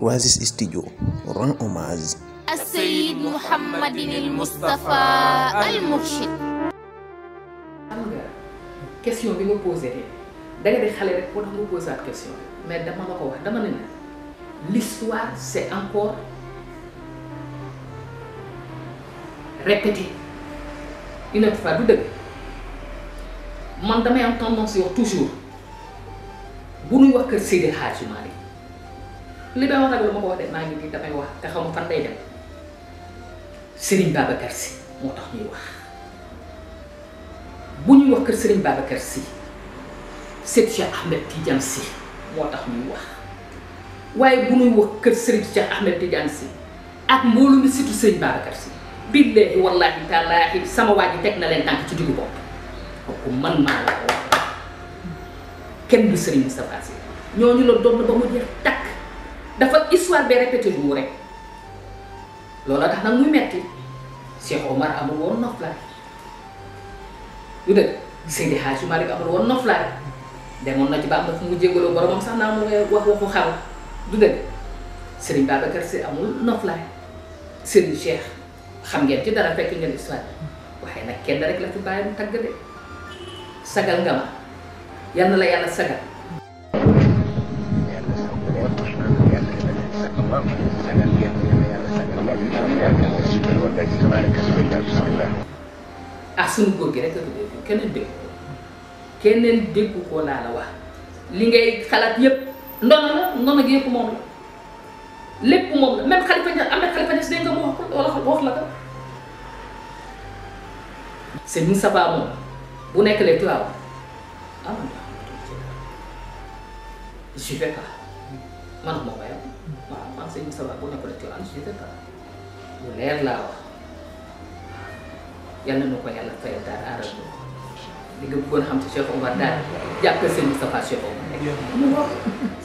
Oasis Studio rend hommage السيد محمد المصطفى المرشد xam nga question bi nga posé de da nga di xale rek moo tax nga posé waat question mais dama la ko wax dama ne la l'histoire c'est encore répété une autre fois du dëgg man damay am tendance yow toujours bu nuy wax kër Seydi Hadji Malick li may wax nag la ma ko wax de maa ngi nii damay wax te xaw ma fan lay dem Serigne Babacar Sy moo tax ñuy wax bu ñuy wax kër Serigne Babacar Sy Seyd Cheikh Ahmed Tidiane Sy moo tax ñuy wax waaye bu ñuy wax kër Serigne Cheikh Ahmed Tidiane Sy ak mboolu mi surtout Serigne Babacar Sy billaahi wallaahi taalaahi sama waa ji teg na leen tànk ci diggu bopp kooku man maa la ko wax kenn du Serigne Moustapha Sy ñooñu la doon na ba mu jeex takk dafa histoire bi répété wu rek loola tax nag muy metti Cheikh Omar amul woon noflaay lu dëgg Seydi Hadji Malick amul woon noflaay demoon na ci ba am na fu mu jégaloo boromam sax naa mu ngay wax waxu xaw du dëgg Serigne Babacar Sy amul noflaay Serigne Cheikh xam ngeen ci dara fekk ngeen histoire waaye nag kenn rek la fi bàyyi mu tagg de sagal nga ma yal na la yàlla sagal ah sunu góor gi rek keneen dégg ko keneen déggu ko laa la wax li ngay xalaat yépp ndono la ndono gi yépp moom la lépp moom la même xalifa ña am na xalifa ña si dégg nga mu wax ko wala wax la ko c'est Moustapha moom bu nekk lee tuwaaw ah man je vais pas man moo koy am waaw man c'est Moustapha bu nekk lee tuwaaw je vais pas lu leer laa wax yal na nu ko yàlla fayal daal aaral ñu li nga bëggoon xam ci Cheikh Omar daal jàppal seen Moustapha Cheikh Omar rek mu wax